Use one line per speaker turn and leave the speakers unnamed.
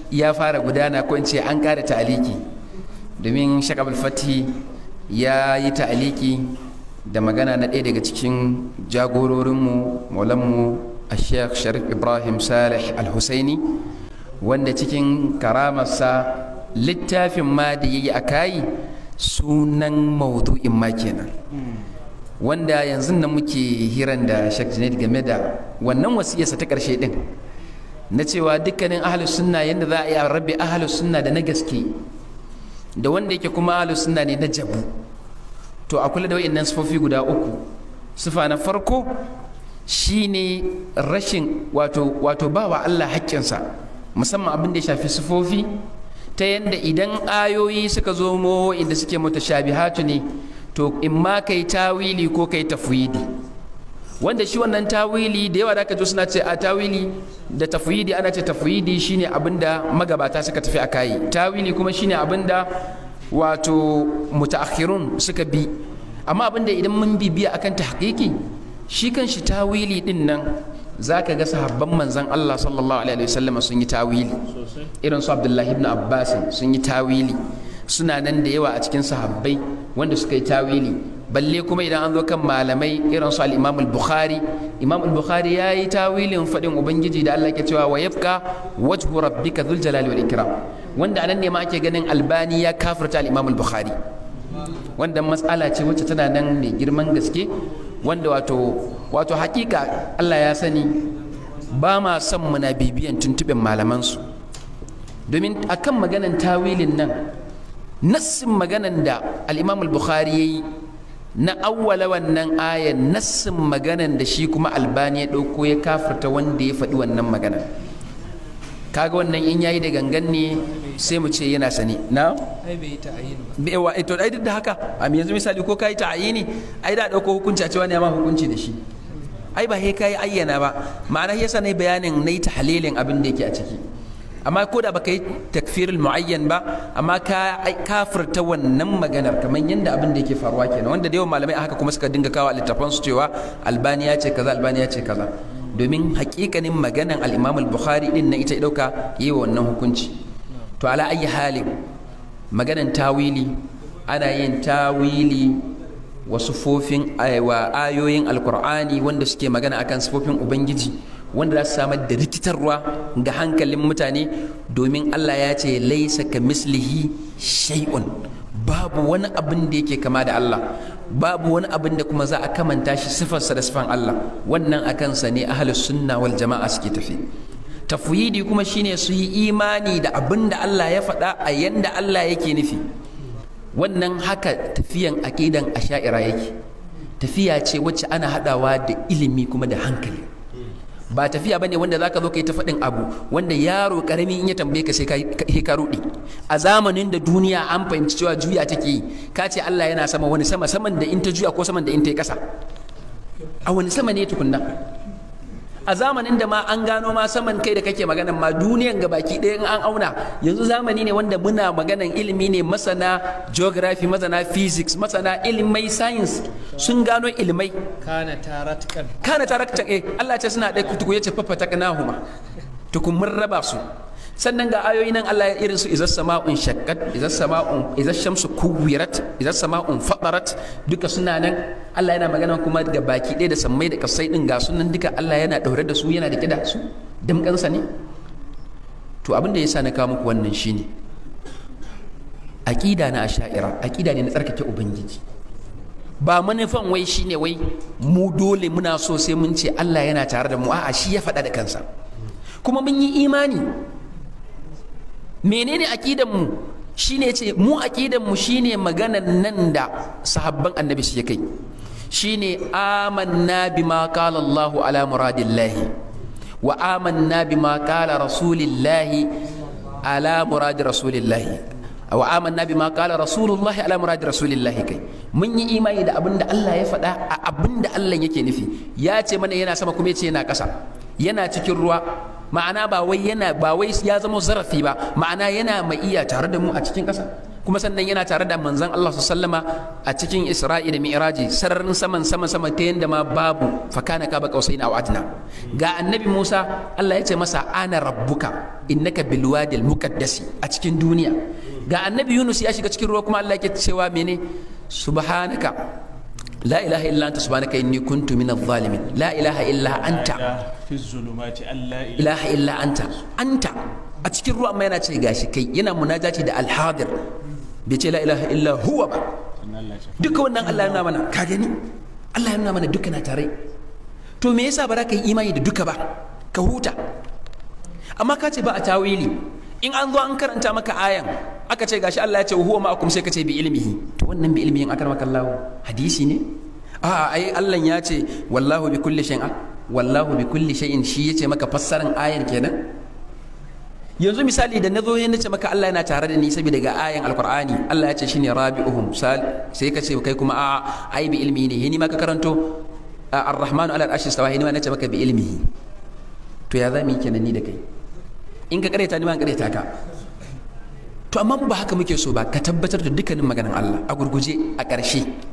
ya fara gudana ko in ce an ƙara ta'aliki domin shak abul fati ya yi ta'aliki da magana na ɗaya daga cikin jagororinmu maulanmu a sheikh sharif ibrahim salih al-husaini wanda cikin karamarsa littafin ma da ya yi a kayi sunan maudu'in ma kenan wanda yanzu nan muke hiran da Sheikh Junaid game da wannan wasiyarsa ta ƙarshe din na cewa dukkanin ahlus sunna yanda za a yi a rabe ahlus sunna da na gaske da wanda yake kuma ahlus sunna ne na jabu to a kula da wayannan sifofi guda uku sifa na farko shine rashin wato wato bawa Allah haƙƙinsa musamman abin da ya shafi sifofi ta yanda idan ayoyi suka zo mo inda suke mutashabihatu ne to in ma kai tawili ko kai tafwidi wanda shi wannan tawili da yawa da aka suna ce a tawili da tafwidi ana ce tafwidi shine abinda magabata suka tafi a kayi tawili kuma shine abinda wato mutaakhirun suka bi amma abinda idan mun bibiya akan tahqiqi shi kan shi tawili din nan zaka ga sahabban manzon Allah sallallahu alaihi wasallam sun yi tawili irin su Abdullahi ibn Abbas sun yi tawili suna nan da yawa a cikin sahabbai wanda suka yi tawili balle kuma idan an zo kan malamai irin su al-Imam al-Bukhari Imam al-Bukhari ya yi tawilin fadin ubangiji da Allah ke cewa wa yabqa wajhu rabbika dhul jalali wal ikram wanda anan ne ma ake ganin Albani ya kafirta al-Imam al-Bukhari wanda matsala ce wacce tana nan mai girman gaske wanda wato wato hakika Allah ya sani ba ma son muna bibiyan tuntuɓin malamansu domin akan maganan tawilin nan nassin maganan da al'imam al-bukhari ya yi na awwala wannan ayan nassin maganan da shi kuma albani ya ɗauko ya kafirta wanda ya faɗi wannan maganan kaga wannan in yayi da gangan ne sai mu ce yana sani na
ai bai yi ta'ayin ba
bai wa to ai duk da haka a yanzu misali ko kai ta'ayini ai da ɗauko hukunci a cewa ne ma hukunci da shi ai ba sai kai ayyana ba ma'ana yasa ne bayanin nayi tahlilin abin da yake a ciki amma ko da baka yi takfirul muayyan ba amma ka kafirta wannan maganar kamar yadda abin da yake faruwa kenan wanda da yawan malamai a haka kuma suka dinga kawo littafan su cewa albani ya ce kaza albani ya ce kaza domin hakikanin maganan al-imam al-bukhari din na ita ya dauka yi wa wannan hukunci to ala ayi halin maganan tawili ana yin tawili wa sufofin wa ayoyin alkur'ani wanda suke magana akan sufofin ubangiji wanda za su samar da rikitarwa ga hankalin mutane domin Allah ya ce laisa ka mislihi shay'un babu wani abin da yake kama da Allah babu wani abin da kuma za a kamanta shi sifarsa da sifan Allah wannan a kansa ne ahlus sunna wal jama'a suke tafi tafwidi kuma shine su yi imani da abin da Allah ya faɗa a yanda Allah yake nufi wannan haka tafiyan aqidan asha'ira yake tafiya ce wacce ana haɗawa da ilimi kuma da hankali ba tafiya bane wanda zaka zo kai ta faɗin abu wanda yaro karami in ya tambaye ka sai ka ka rudi a zamanin da duniya an fahimci cewa juya take yi ka ce Allah yana sama wani sama saman da in ta juya ko saman da in ta yi ƙasa a wani sama ne tukunna a zamanin da ma an gano ma saman kai da kake maganan ma duniyan ga baki ɗaya in an auna yanzu zamani ne wanda muna maganan ilimi ne masana geography masana physics masana ilimai science sun gano ilimai
kana taratkan
kana taraktan eh Allah ce suna ɗaya kutuku ya ce fafata kanahuma tukun mun raba su sannan ga ayoyi nan Allah irin su izas sama'un shaqqat izas sama'un izas shamsu kuwirat izas sama'un fadarat duka suna nan Allah yana magana kuma ga baki ɗaya da sammai da kasai din ga sunan duka Allah yana daure da su yana da kida su damkansa ne to abin da yasa na kawo muku wannan shine aqida na asha'ira aqida ne na tsarkake ubangiji ba manufan wai shine wai mu dole muna so sai mun ce Allah yana tare da mu a'a shi ya faɗa da kansa kuma mun yi imani menene aqidan mu shine ce mu aqidan mu shine maganan nan da sahabban annabi su kai shine amanna bima qala Allah ala muradillahi wa amanna bima qala rasulillahi ala muradi rasulillahi wa amanna bima qala rasulullahi ala muradi rasulillahi kai mun yi imani da abinda Allah ya faɗa a abinda Allah yake nufi ya ce mana yana sama kuma ya ce yana ƙasa yana cikin ruwa ma'ana ba wai yana ba wai ya zama zarafi ba ma'ana yana mai iya tare da mu a cikin ƙasa kuma sannan yana tare da manzon Allah sallama a cikin Isra'i da Mi'raji sararin saman sama sama ta yanda ma babu fakana ka ba qausaina aw adna ga annabi Musa Allah ya ce masa ana rabbuka innaka bil wadil muqaddasi a cikin duniya ga annabi Yunus ya shiga cikin ruwa kuma Allah yake cewa mene subhanaka لا إله إلا أنت سبحانك إني كنت من الظالمين لا إله إلا أنت
في الظلمات أن لا إله
إله إلا أنت أنت أتكر ruwa amma yana ce gashi kai yana munajati da alhadir bai ce la ilaha illa huwa ba duka wannan Allah ya nuna mana ka gani Allah ya nuna mana duka na tare to me yasa ba za ka yi imani da duka ba ka huta amma ka ce ba a tawili in an zo an karanta maka ayan aka ce gashi Allah ya ce huwa ma'akum sai ka ce bi ilmihi to wannan bi ilmihin akar maka Allah hadisi ne a ai Allah ya ce wallahu bi kulli shay'in wallahu bi kulli shay'in shi yace maka fassaran ayan kenan yanzu misali da nazo ya nace maka Allah yana tare da ni saboda ga ayan alqur'ani Allah ya ce shine rabi'uhum sal sai ka ce kai kuma a ai bi ilmihi ne ni ma ka karanto ar-rahmanu ala al-arshi stawa ni ma nace maka bi ilmihi to ya zami kenan ni da kai in ka kareta ni ma kareta ka to amma ba haka muke so ba ka tabbatar da dukkanin maganan Allah a gurguje a ƙarshe